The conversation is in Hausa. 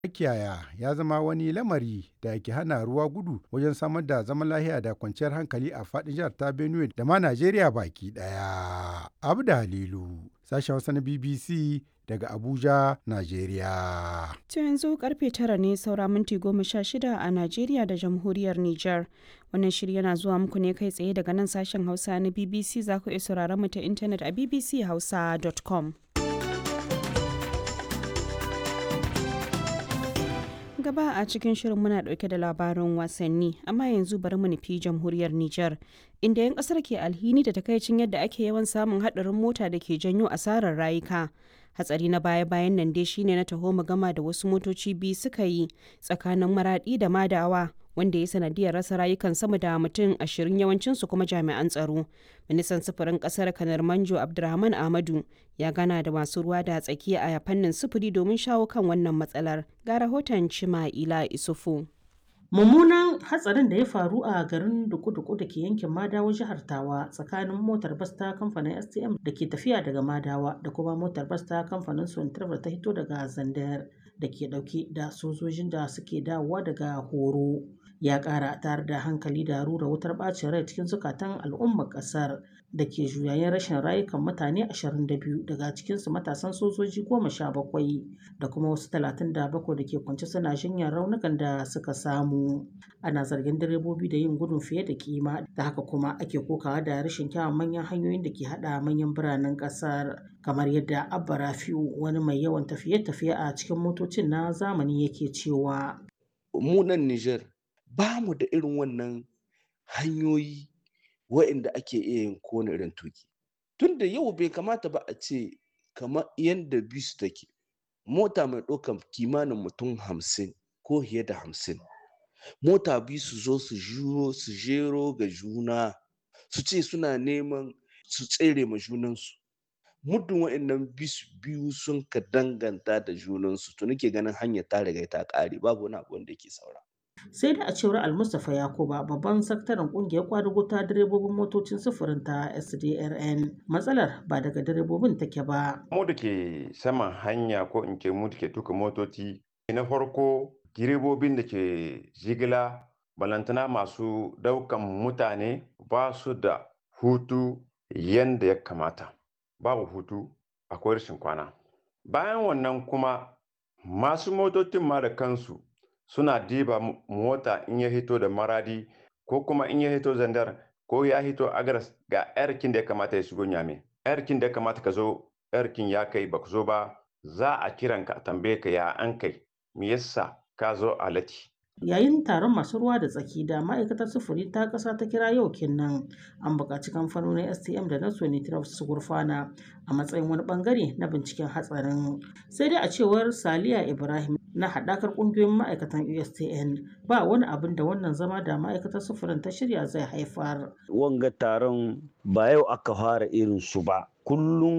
makiyaya ya zama wani lamari da ke hana ruwa gudu wajen samar da zaman lafiya da kwanciyar hankali a faɗin jihar ta Benue da ma Najeriya baki ɗaya. Abda Halilu, sashen Hausa na BBC daga Abuja, Najeriya. To yanzu karfe tara ne saura minti goma sha shida a Najeriya da jamhuriyar Nijar. Wannan shiri yana zuwa muku ne kai tsaye daga nan sashen Hausa na BBC za ku iya sauraron mu ta intanet a bbchausa.com. gaba a cikin shirin muna dauke da labarin wasanni amma yanzu bari mu nufi jamhuriyar Nijar inda 'yan kasar ke alhini da takaicin yadda ake yawan samun hadarin mota da ke janyo asarar rayuka hatsari na baya-bayan nan dai shine na taho gama da wasu motoci biyu suka yi tsakanin maradi da madawa wanda ya sanadiyar rasa rayukan sama da mutum ashirin yawancinsu kuma jami'an tsaro ministan sufurin kasar kanar manjo abdulrahman ahmadu ya gana da masu ruwa da tsakiya a fannin sufuri domin shawo kan wannan matsalar ga rahoton cima'ila isufu mummunan hatsarin da ya faru a garin duku-duku da ke yankin madawa jihar tawa tsakanin motar bas ta kamfanin stm da ke tafiya daga madawa da kuma motar bas ta kamfanin sontarbar ta hito daga zandar da ke dauke da sojojin da suke dawowa daga horo ya kara tare da hankali da rura wutar bacin rai cikin zukatan al'ummar kasar da ke juyayen rashin rayukan mutane 22 daga cikinsu matasan sojoji 17 da kuma wasu 37 da ke kwance suna jinyar raunukan da suka samu ana zargin direbobi da yin gudun fiye da kima da haka kuma ake kokawa da rashin kyawun manyan hanyoyin da ke hada manyan biranen kasar kamar yadda abba rafi'u wani mai yawan tafiye-tafiye a cikin motocin na zamani yake cewa mu nan Nijar ba mu da irin wannan hanyoyi wa'inda ake iya yin kowane irin tuki tun da yau bai kamata ba a ce kamar yadda bisu take mota mai ɗaukar kimanin mutum hamsin ko fiye da hamsin mota biyu su zo su juro su jero ga juna su ce suna neman su tsere ma junansu muddin wa'annan bisu biyu sun ka danganta da junansu to nake ganin hanyar ta riga ta ƙare babu wani abu wanda yake saura sai da a cewar almustapha yakuba babban sakataren kungiyar kwadugo ta direbobin motocin sufurin ta sdrn matsalar ba daga direbobin take ba mu da ke saman hanya ko in ce mu da ke tuka motoci na farko direbobin da ke jigila balantana masu daukan mutane ba su da hutu yanda ya kamata babu hutu akwai rashin kwana bayan wannan kuma masu motocin ma da kansu suna diba mota in ya hito da maradi ko kuma in ya hito zandar ko ya hito agaras ga yarkin da ya kamata ya shigo nyame yarkin da ya kamata ka zo yarkin ya kai ba zo ba za a kiran ka tambaye ka ya an kai me yasa ka zo a lati yayin taron masu ruwa da tsaki da ma'aikatar sufuri ta ƙasa ta kira yau kinnan an buƙaci kamfanonin stm da na sonitraf su gurfana a matsayin wani bangare na binciken hatsarin sai dai a cewar saliya ibrahim na haɗakar ƙungiyoyin ma'aikatan ustn ba wani abin da wannan zama da ma'aikatar sufurin ta shirya zai haifar wanga taron ba yau aka fara irin su ba kullum